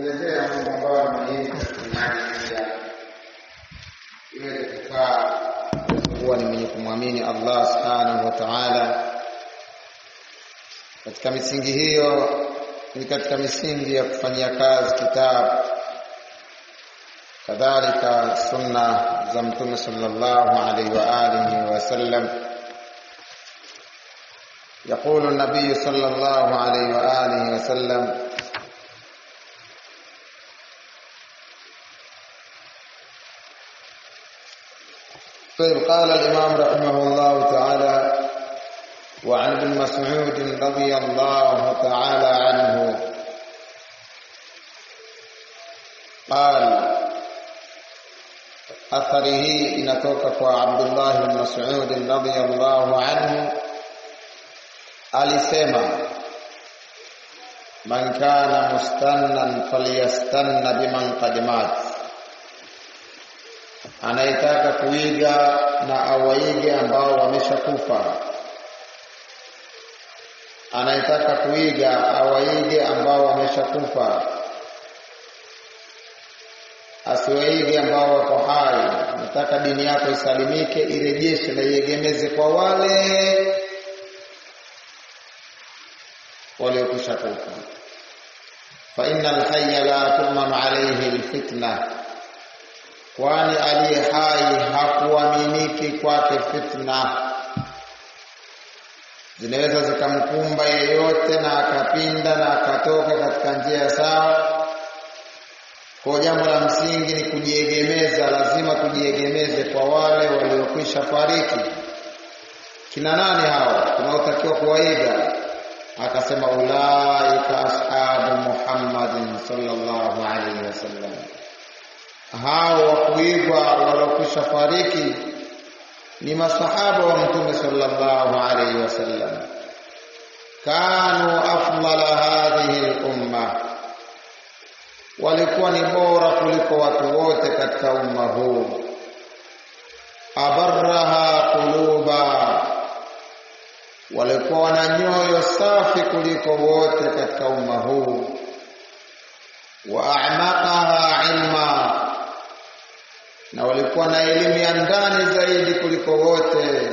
kuelezea mambo ambayo ni muhimu katika imani pia iweze kufaa kuwa ni mwenye kumwamini Allah subhanahu wa ta'ala. Katika misingi hiyo ni katika misingi ya kufanyia kazi kitabu, kadhalika sunna za Mtume sallallahu alaihi wa alihi wasallam. يقول النبي صلى الله عليه وآله وسلم طيب قال الإمام رحمه الله تعالى وعن ابن مسعود رضي الله تعالى عنه قال أثره inatoka kwa Abdullah bin Mas'ud radhiyallahu anhu alisema man kana mustannan falyastanna biman qad mat anayetaka kuiga na awaige ambao wameshakufa anayetaka kuiga awaige ambao wameshakufa asiwaige ambao wako hai nataka dini yako isalimike irejeshe na iegemeze kwa wale waliokwisha kufa fa innal hayya la tu'manu alayhi alfitna kwani aliye hai hakuaminiki kwake fitna zinaweza zikamkumba yeyote na akapinda na akatoka katika njia sawa kwa jambo la msingi ni kujiegemeza lazima tujiegemeze kwa wale waliokwisha fariki kina nani hawa tunaotakiwa kuwaiga akasema ulaika ashabu Muhammadin sallallahu alaihi wasallam, hao wa kuigwa waliokwisha fariki ni masahaba wa Mtume sallallahu alaihi wasallam, kanu afdala hadhihi al-umma, walikuwa ni bora kuliko watu wote katika umma huu, abarraha quluba walikuwa wana nyoyo safi kuliko wote katika umma huu wa a'maqaha ilma na walikuwa na elimu ya ndani zaidi kuliko wote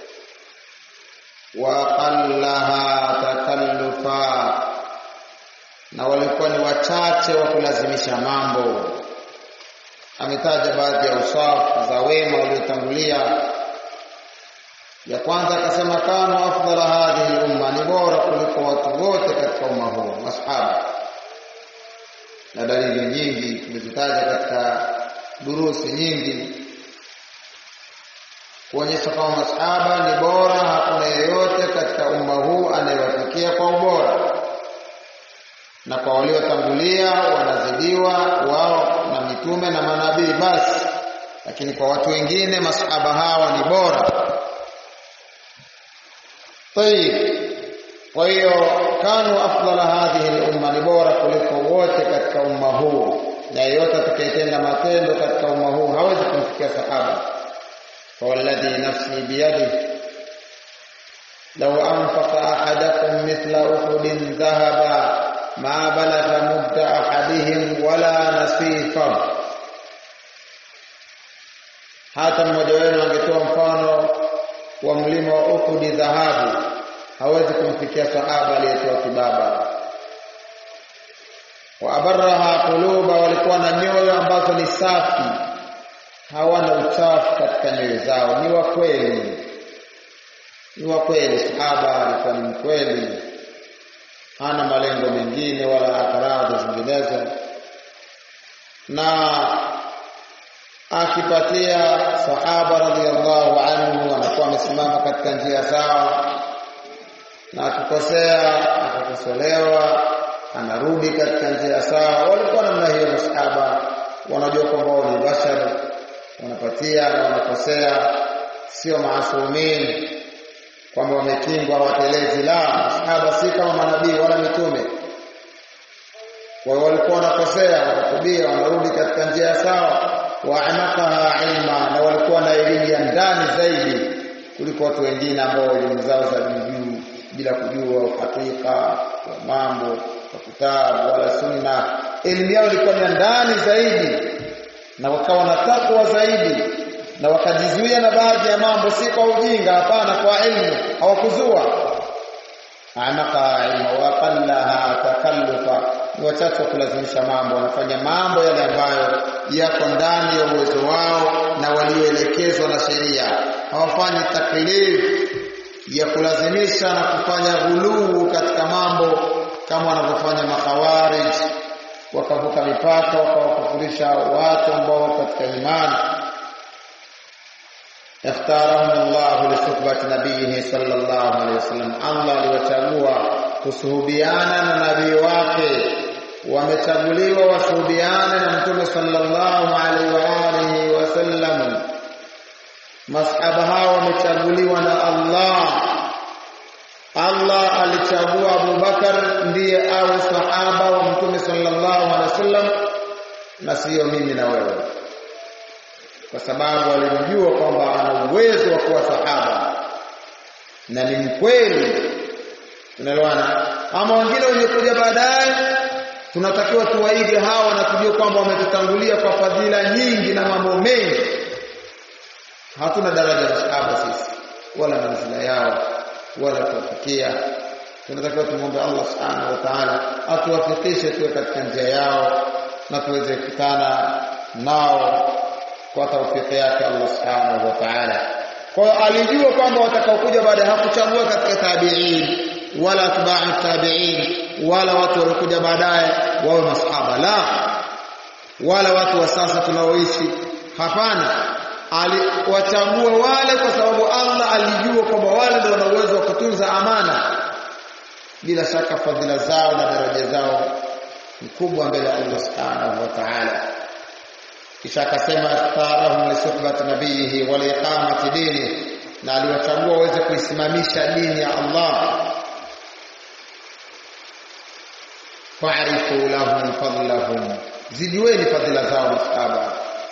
wa aqallaha takallufa na walikuwa ni wachache wa kulazimisha mambo ametaja baadhi ya usafu za wema waliotangulia ya kwanza akasema kanu afdala hadhihi umma, ni bora kuliko watu wote katika umma huu, masahaba. Na dalili nyingi tumezitaja katika durusi nyingi kuonyesha kwamba masahaba ni bora, hakuna yeyote katika umma huu anayewafikia kwa ubora, na kwa waliotangulia wanazidiwa wao na mitume na manabii basi, lakini kwa watu wengine masahaba hawa ni bora. Tayib. Kwa hiyo kanu afdala hadhihi al-umma, ni bora kuliko wote katika umma huu, na yeyote atakayetenda matendo katika umma huu hawezi kumfikia sahaba. Fawalladhi nafsi biyadihi law anfaqa ahadakum mithla uhudin dhahaba ma balagha mudda ahadihim wala nasifa, hata mmoja wenu angetoa mfano wa mlima wa Uhud dhahabu hawezi kumfikia sahaba aliyetoa kibaba. Wa abarraha quluba, walikuwa na nyoyo ambazo ni safi, hawana uchafu katika nyoyo zao, ni wa kweli, ni wa kweli. Sahaba alikuwa ni mkweli, hana malengo mengine wala akaradhi zinginezo, na akipatia sahaba radhiallahu anhu anakuwa amesimama katika njia sawa, na akikosea akakosolewa, anarudi katika njia sawa. Walikuwa namna hiyo masahaba, wanajua kwamba wao ni bashar, wanapatia na wanakosea, sio maasumin kwamba wamekingwa watelezi. La, masahaba si kama manabii wala mitume. Kwa hiyo walikuwa wanakosea, wanatubia, wanarudi katika njia sawa waamakaha ilma, na walikuwa na elimu ya ndani zaidi kuliko watu wengine ambao elimu zao za juu bila kujua uhakika wa mambo wa kitabu wala sunna elimu yao ilikuwa ni ndani zaidi na wakawa na takwa zaidi na wakajizuia na baadhi ya mambo si kwa ujinga hapana kwa ilmu hawakuzua amaka ilmu wa qallaha takallufa ni wachache wa kulazimisha mambo wanafanya mambo yale ambayo yako ndani ya uwezo wao na walioelekezwa na sheria hawafanyi taklif ya kulazimisha na kufanya ghuluu katika mambo kama wanavyofanya makhawarij wakavuka mipaka wakawakufurisha watu ambao wako katika imani اختارهم الله لصحبة نبيه صلى الله عليه وسلم الله aliwachagua kusuhubiana na nabii wake wamechaguliwa wasuhubiane na mtume sallallahu alaihi wa alihi wasallam masahaba hao wamechaguliwa na Allah Allah alichagua Abu Bakar ndiye awe sahaba wa mtume sallallahu alaihi wasallam na sio mimi na wewe kwa sababu alimjua kwamba ana uwezo wa kuwa sahaba na ni mkweli unaelewana ama wengine wenye kuja baadaye tunatakiwa tuwaige hawa na tujue kwamba wametutangulia kwa fadhila nyingi na mambo mengi hatuna daraja la sahaba sisi wala manzila yao wala kuwafikia tunatakiwa tumwombe Allah subhanahu wa ta'ala atuwafikishe tuwe katika njia yao na tuweze kukutana nao kwa taufiki yake Allah subhanahu wa ta'ala. Kwa hiyo alijua kwamba watakaokuja baada hakuchagua katika tabi'in wala atba'u tabi'in wala watu waliokuja baadaye wawe masahaba la wala watu wa sasa tunaoishi hapana aliwachagua wale kwa sababu Allah alijua kwamba wale ndio wana uwezo wa kutunza amana bila shaka fadhila zao na daraja zao ni kubwa mbele ya Allah subhanahu wa ta'ala kisha akasema ikhtarahum li suhbati nabiyihi wa liqamati dini na aliwachagua waweze kuisimamisha dini ya Allah fa'rifu lahum fadlahum zidiweni fadhila zao masahaba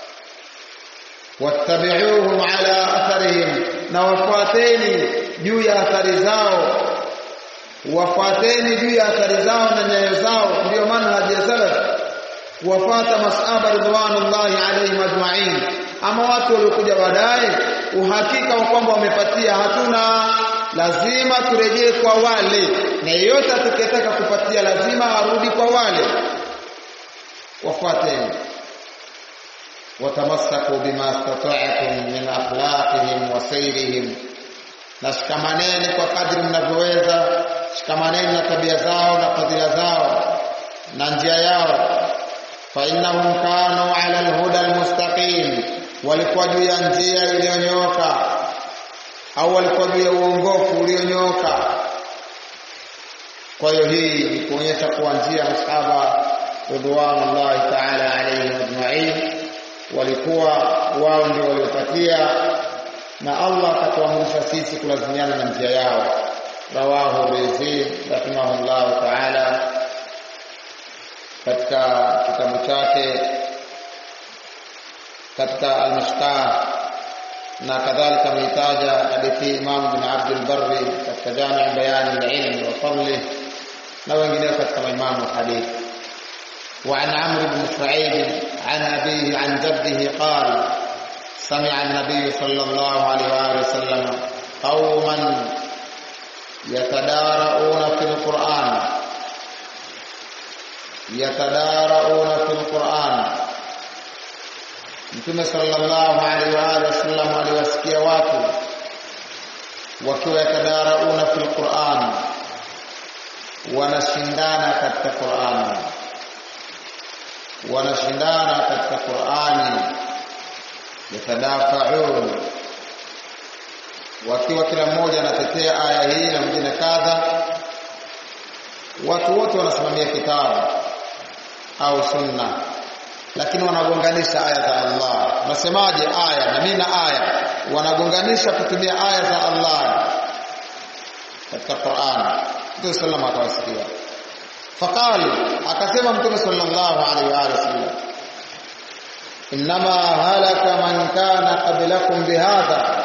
wattabi'uhum ala atharihim na wafuateni juu ya athari zao wafuateni juu ya athari zao na nyayo zao ndio maana haja salaf kuwafata masahaba ridwanullahi alayhim ajma'in ama watu waliokuja baadaye uhakika wa kwamba wamepatia hatuna lazima turejee kwa wale na yeyote atakayetaka kupatia lazima arudi kwa wale wafuateni watamassaku bima istata'tum min akhlaqihim wa sayrihim na shikamaneni kwa kadri mnavyoweza shikamaneni na tabia zao na fadhila zao na njia yao فإنهم كانوا على الهدى المستقيم walikuwa juu ya njia iliyonyooka au walikuwa juu ya uongofu ulionyooka kwa hiyo hii ni kuonyesha kuwa njia masahaba ridwanullahi ta'ala alayhim ajma'in walikuwa wao ndio waliopatia na Allah akatuamrisha sisi kulazimiana na njia yao rawahu rizid rahimahullah ta'ala katika kitabu chake katika al-Mishkah na kadhalika ameitaja hadithi Imam bin Abd al-Barri katika Jami' Bayan al-Ilm wa Fadlih na wengineo katika maimamu hadith وعن عمرو بن سعيد عن أبيه عن جده قال سمع النبي صلى الله عليه وآله وسلم قوما يتدارؤون في القرآن yatadarauna fil Qur'an Mtume sallallahu alaihi wa alihi wasallam aliwasikia watu wakiwa yatadarauna fil Qur'an wanashindana katika Qur'an wanashindana katika Qur'ani yatadafaun wakiwa kila mmoja anatetea aya hii na mwingine kadha watu wote wanasimamia kitabu au sunna lakini wanagonganisha aya za Allah unasemaje aya na mimi na aya wanagonganisha kutumia aya za Allah katika Qur'an Mtume sallallahu alaihi wasallam faqali akasema Mtume sallallahu alaihi wasallam inma halaka man kana qablakum bihadha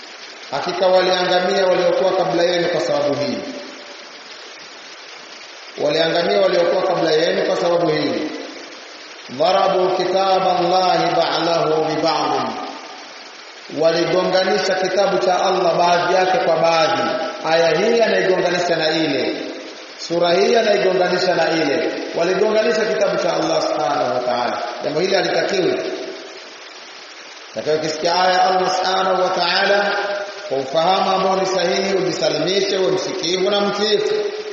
hakika waliangamia waliokuwa kabla yenu kwa sababu hii waliangamia waliokuwa kabla yenu kwa sababu hii dharabu kitaba Allahi ba'dahu bi ba'd waligonganisha kitabu cha Allah baadhi yake kwa baadhi aya hii anaigonganisha na ile sura hii anaigonganisha na ile waligonganisha kitabu cha Allah subhanahu wa ta'ala jambo hili halitakiwi Utakayokisikia aya Allah subhanahu wa ta'ala kwa ufahamu ambao ni sahihi ujisalimishe uwe msikivu na mtiifu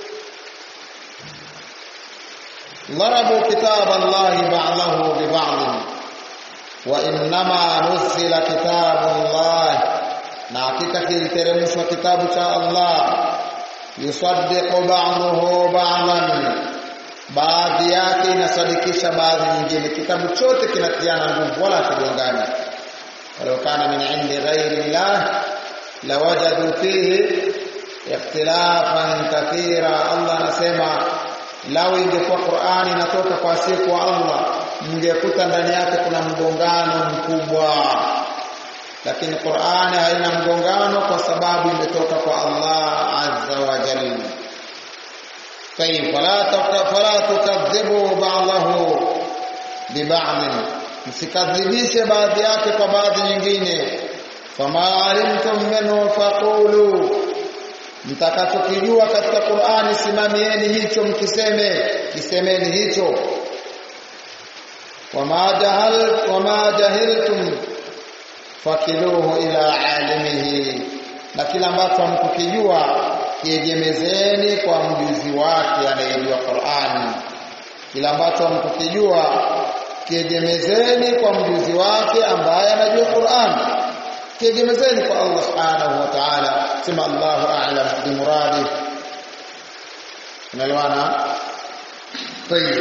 ضربوا كتاب الله بعضه ببعض وإنما نزل كتاب الله na hakika kiliteremshwa kitabu cha Allah yusaddiqu ba'dahu ba'dan baadhi yake inasadikisha baadhi nyingine kitabu chote kinatiana nguvu wala kigongani walau kana min indi ghairi llah lawajadu fihi ikhtilafan kathira Allah anasema lau ingekuwa Qur'ani inatoka kwa siku wa Allah mngekuta ndani yake kuna mgongano mkubwa lakini Qur'ani haina mgongano kwa sababu imetoka kwa Allah azza wa jalla طيب فلا فلا تكذبوا بعضه ببعض msikadhibishe baadhi yake kwa baadhi nyingine fama alimtum minhu faqulu mtakachokijua katika Qur'ani simamieni hicho mkiseme kisemeni hicho wama jahal wama jahiltum fakiluhu ila alimihi na kila ambacho hamkukijua kiegemezeni kwa mjuzi wake anayejua Qur'ani kila ambacho hamkukijua kiegemezeni kwa mjuzi wake ambaye anajua Qur'ani kiegemezeni kwa Allah subhanahu wa ta'ala sema Allahu a'lam bi muradi unaelewana طيب